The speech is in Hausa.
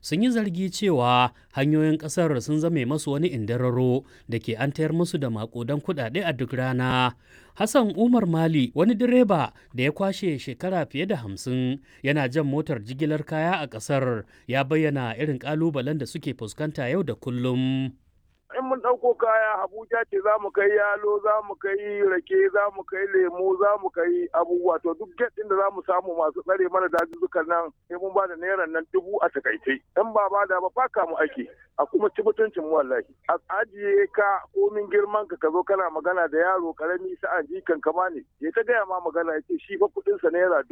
sun yi zargi cewa hanyoyin ƙasar sun zame masu wani indararo da ke an tayar musu da maƙudan kuɗaɗe a duk rana. Hassan Umar Mali wani direba da ya kwashe shekara fiye da hamsin yana jan motar jigilar kaya a ƙasar ya bayyana irin ƙalubalen da suke fuskanta yau da kullum. in mun ɗauko kaya Abuja ce za mu kai yalo za mu kai rake za mu kai lemu za mu kai abubuwa to duk get ɗin da za mu samu masu tsare mana dazuzzukan nan sai mun ba da naira nan dubu a takaice in ba ba da ba faka mu ake a kuma ci mutuncin mu wallahi a ajiye ka komin girman ka ka zo kana magana da yaro karami sa'an jikan ka ma ne ya ta gaya ma magana ya ce shi fa kuɗinsa naira